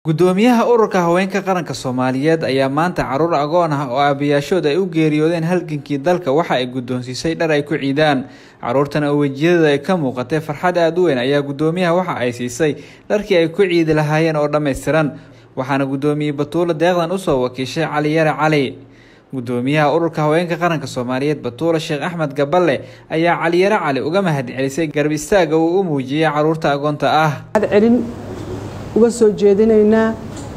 Guddoomiyaha Ururka Haweenka Qaranka Soomaaliyeed ayaa maanta carruur agoon ah oo aabayaashood ay u geeriyoodeen halgankii dalka waxa ay guddoonsiisay dhar ay ku ciidaan. Carruurtan oo wejiyadooda ay ka muuqatay farxad aad u weyn ayaa guddoomiyaha waxa ay siisay dharkii ay ku ciidi lahaayeen oo dhammaystiran. Waxaana guddoomiye Batuule deeqdan usoo wakiishay Cali Yare Cali. Guddoomiyaha Ururka Haweenka Qaranka Soomaaliyeed Batuule Sheekh Axmed Gaballe ayaa Cali Yare Cali uga mahadcelisay garab istaagga uu u muujiyay carruurta agoonta ah. celin uga soo jeedinaynaa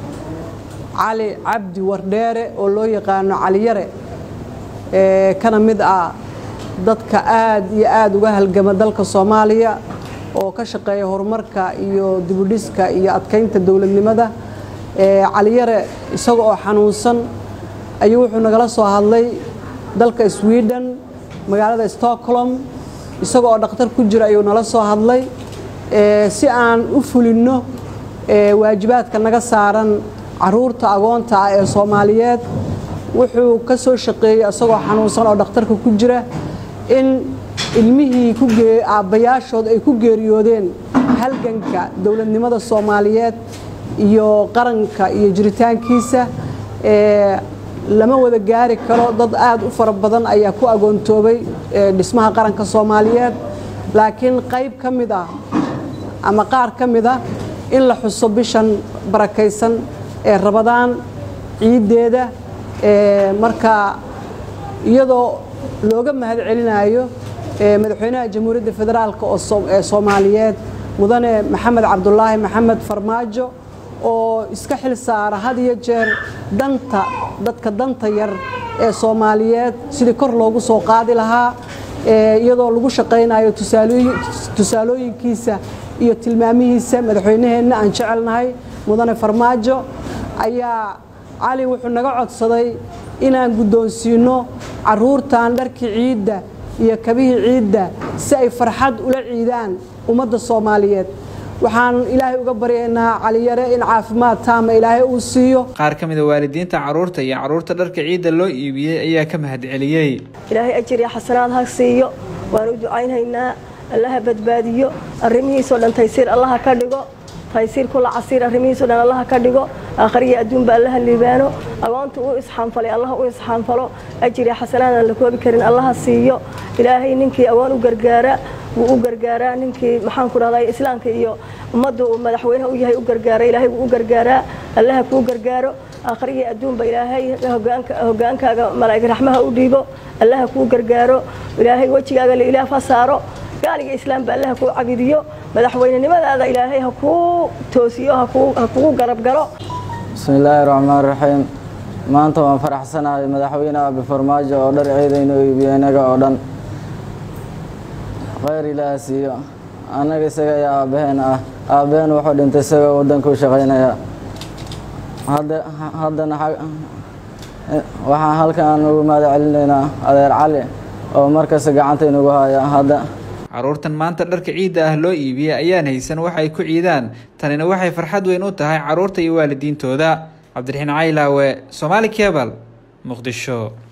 cali cabdi wardheere oo loo yaqaano cali yare ee kana mid ah dadka aad iyo aad uga halgama dalka soomaaliya oo ka shaqeeya horumarka iyo dibudhiska iyo adkaynta dowladnimada cali yare isaga oo xanuunsan ayuu wuxuu nagala soo hadlay dalka sweden magaalada stockholm isaga oo dhakhtar ku jira ayuu nala soo hadlay si aan u fulinno waajibaadka naga saaran caruurta agoonta ah ee soomaaliyeed wuxuu ka soo shaqeeyey isagoo xanuunsan oo dhakhtarka ku jira in ilmihii aabbayaashood ay ku geeriyoodeen halganka dowladnimada soomaaliyeed iyo qaranka iyo jiritaankiisa lama wada gaari karo dad aad u fara badan ayaa ku agoontoobay dhismaha qaranka soomaaliyeed laakiin qayb ka mid ah ama qaar ka mid ah in la xuso bishan barakaysan ee rabadaan ciiddeeda marka iyadoo looga mahad celinayo madaxweynaha jamhuuriyadda federaalk ee soomaaliyeed mudane maxamed cabdulaahi maxamed farmaajo oo iska xil saara had iyo jeer danta dadka danta yar ee soomaaliyeed sidii kor loogu soo qaadi lahaa iyadoo lagu shaqaynayo tusaalooyinkiisa iyo tilmaamihiisa madaxweynaheenna aan jecelnahay mudane farmaajo ayaa cali wuxuu naga codsaday inaan guddoonsiino caruurtan dharkii ciidda iyo kabihii ciidda si ay farxad ula ciidaan ummadda soomaaliyeed waxaan ilaahay uga baryaynaa caliyare in caafimaad taama ilaahay uu siiyo qaar ka mid a waalidiinta carruurta iyo carruurta dharka ciidda loo iibiyey ayaa ka mahad celiyey ilaahay ajir iyo xasanaad ha siiyo waan u ducaynhaynaa allaha badbaadiyo arrimihiisoo dhan taysiir allaha ka dhigo taysiir kula casiir arrimihiisoo dhan allaha ka dhigo aakhariya adduunba allaha liibaano agoonta u isxaanfalay allaha u isxaanfalo ajir iyo xasanaad aan la koobi karin allaha siiyo ilaahay ninkii agoon u gargaara wuu u gargaaraa ninkii maxaan ku dhahday islaamka iyo ummadda uu madaxweynaha u yahay u gargaara ilaahay wuu u gargaaraa allaha kuu gargaaro aakhariya adduunba ilaahay hogaankaaga malaa'ig raxmaha u dhiibo allaha kuu gargaaro ilaahay wejigaaga la ilaah ha saaro gaaliga islaamba allaha kuu cabidiyo madaxweynenimadaada ilaahay ha kuu toosiyo ha kugu garab galo bismi illaahi raxmaan raxiim maanta waan faraxsanahay madaxweyne abi farmaajo oo dhar ciidayno iibiyo inaga oo dhan khayr ilaaha siiyo annaga isaga ayaa aabbaheen ah aabbaheen wuxuu dhintay isagoo waddanka u shaqaynaya haddana waxaan halkan ugu mahad celinaynaa adeer cali oo markasta gacanta inugu haya hadda carruurtan maanta dharka ciidda ah loo iibiyey ayaan haysan wax ay ku ciidaan tanina waxay farxad weyn u tahay carruurta iyo waalidiintooda cabdiraxiin caylaawe soomaali kebal muqdisho